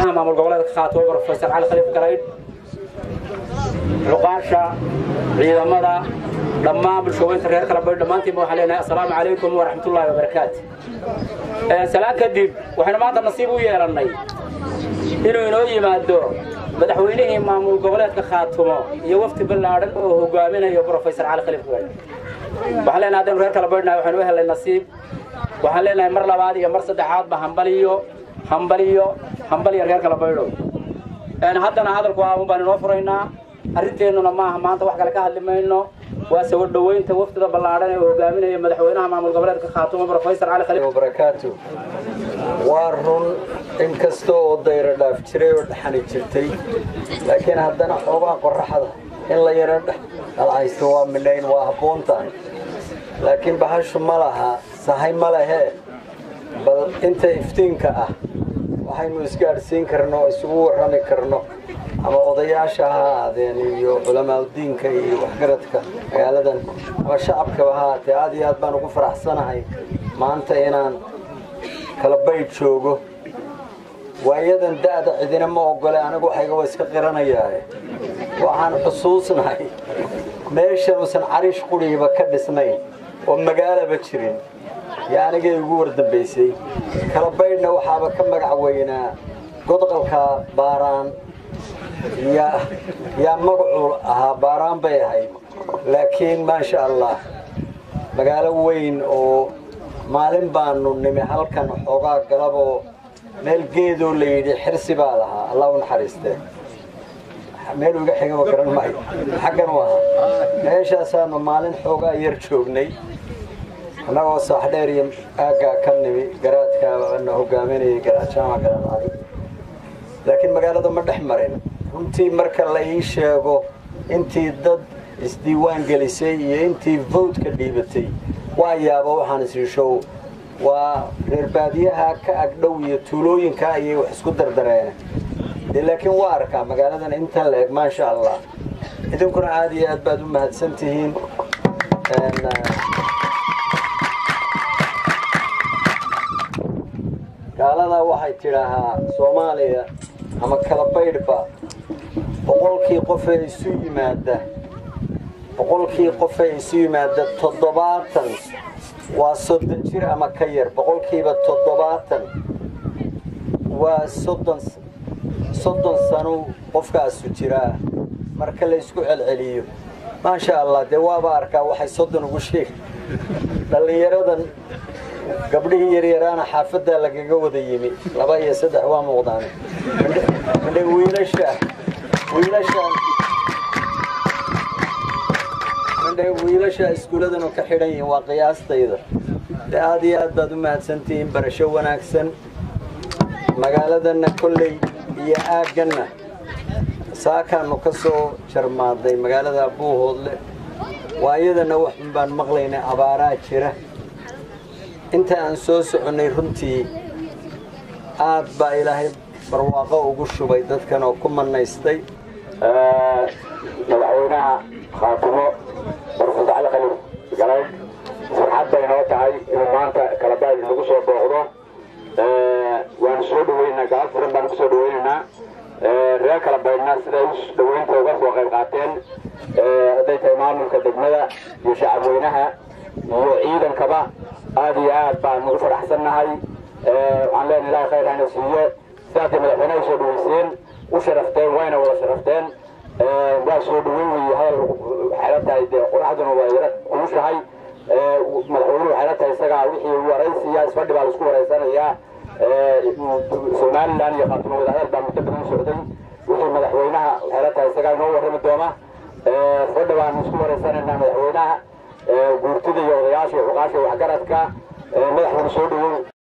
madaxweynaha maamul goboleedka khaatumo brofesor cali khaliif garaydh cuqaasha ciidamada dhammaan bulshooyinka reer kala baydh dhammaantiinba waxaan leenahay assalaamu calaykum waraxmatullaahi wabarakaatu salaan kadib waxaynu maanta nasiib u yeelannay inuu inoo yimaado madaxweynihii maamul goboleedka khaatumo iyo wafti ballaadhan oo hogaaminayo brofesor cali khaliif garaydh waxaan leenahay haddaynu reer kala baydhnahay waxaynu u helnay nasiib waxaan leenahay mar labaad iyo mar saddexaadba hambaliyo hambaliyo hambaliyo reer kala baydho haddana hadalku aamun baan inoo furaynaa arrinteennuna maaha maanta wax kale ka hadli mayno waa soo dhoweynta wafdida ballaadhan ee uu hogaaminaya madaxweynaha maamul goboleedka khaatumo brofesor cali khaliif barakaatu waa run in kasta oo dayro dhaaf jiray oo dhaxani jirtay laakiin haddana xoogaa qorraxda in la yaro dhalcaysto waa midhayn waa habboon tahay laakiin bahashu ma laha sahay ma lehee bal inta iftiinka ah waxaynu isgaadhsiin karno oo isugu warrami karno ama odayaasha ha ahaadeen iyo culamaauddiinka iyo waxgaradka magaaladan ama shacabkaba ha ahaatee aad iyo aad baan ugu faraxsanahay maanta inaan kala baydh joogo waayadan da'da cidina ma ogole anigu waxayga waa iska qiranayaae waxaan xusuusnahay meeshan uusan cariish qurigiiba ka dhisnayn oo magaalaba jirin yaa anigay ugu wardambaysay kala baydhna waxaaba ka magac weynaa godqalka baaraan yaa magacuu ahaa baaraan bay ahayd laakiin maasha allah magaalo weyn oo maalin baanu nimi halkan xoogaa galaboo meel geedoo la yidhi xirsi baa lahaa allah u naxariistee meel iga xigaba garan maayo xaggan u ahaa meeshaasaanu maalin xoogaa yar joognay annagoo saaxdheer iyo aaggaa ka nimi garaadkaana hogaaminayay garaadjaama garaadcali laakiin magaalada ma dhex marin runtii marka la ii sheego intii dad isdiiwaan gelisay iyo intii vowtka dhiibatay waa yaaba waxaan isrishow waa reer baadiyaha ka agdhow iyo tuulooyinka ayay wax isku dardareene dee laakiin waa arkaa magaaladan intan la eg maasha allah idinkuna aad iyo aad baad u mahadsan tihiin gaaladaa waxay tidhaahaa soomaaliya ama kala baydhba boqolkii qofee isu yimaada boqolkii qofee isu yimaada toddobaatan waa soddon jir ama ka yar boqolkiiba toddobaatan waa soddon soddon sano qofkaasu jiraa marka la ysku celceliyo maasha allah dee waaba arkaa waxay soddon ugu sheega dhallinyaradan gabdhihii yaryaraana xaafaddaa lagaga wada yimi laba iyo saddex waa muuqdaan midhe wiilasha wiilasha midhe wiilasha iskuulladan oo ka xidhan yihiin waa qiyaastayda de aad iyo aad baad u mahadsantihiin barasho wanaagsan magaaladanna kolley iyo aagganna saakaanu ka soo jarmaaday magaalada buuhoodle waayadana waxun baan maqlaynay abaaraa jira inta aan soo soconnay runtii aad baa ilaahay barwaaqo ugu shubay dadkan oo ku manaystay madaxweynaha khaatumo barfus cali khaliif galayd farxad bay noo tahay inuu maanta kalabaadi nagu soo booqdo waanu soo dhaweynaa gaal furan baanu kusoo dhaweynaynaa reer kala baydhna siday u dhaweynta uga soo qayb qaateen hadday tahay maamulka degmada iyo shacabweynaha iyo ciidankaba aad iyo aad baan ugu faraxsannahay waxaan leenahay ilahay khayr hana siiye sidaasay madaxweynaha soo dhaweyseen u sharafteen wayna wada sharafteen waa soo dhaweyn weeye hadal waxay la tahay dee qoraxduna waa yara kulushahay madaxweynuhu waxay la tahay isagaa wixii waraysiya isfadhi baa laisku waraysanayaa somalilan iyo khaatuma wadahadal baa muddo badan socday wixii madaxweynaha waxay la tahay isagaa inoo warrami doona fadhi baan isku waraysanaynaa madaxweynaha guurtida iyo odayaasha iyo cuqaasha waxgaradka madaxweyne soo dhawow